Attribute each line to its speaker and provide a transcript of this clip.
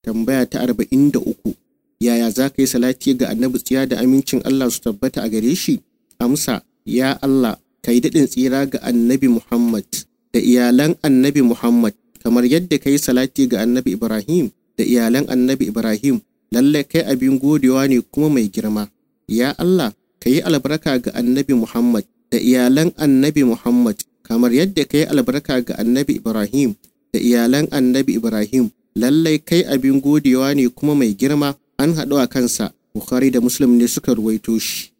Speaker 1: tambaya ta arba'in da uku yaya za ka yi salati ga annabi tsiya da amincin Allah su tabbata a gare shi amsa ya Allah ka yi daɗin tsira ga annabi Muhammad da iyalan annabi Muhammad kamar yadda ka yi salati ga annabi Ibrahim da iyalan annabi Ibrahim lallai kai abin godewa ne kuma mai girma ya Allah ka yi albarka ga annabi Muhammad da iyalan annabi Muhammad kamar yadda ka yi albarka ga annabi Ibrahim da iyalan annabi Ibrahim lallai kai abin godewa ne kuma mai girma an haɗu a kansa Bukhari da Muslim ne suka ruwaito shi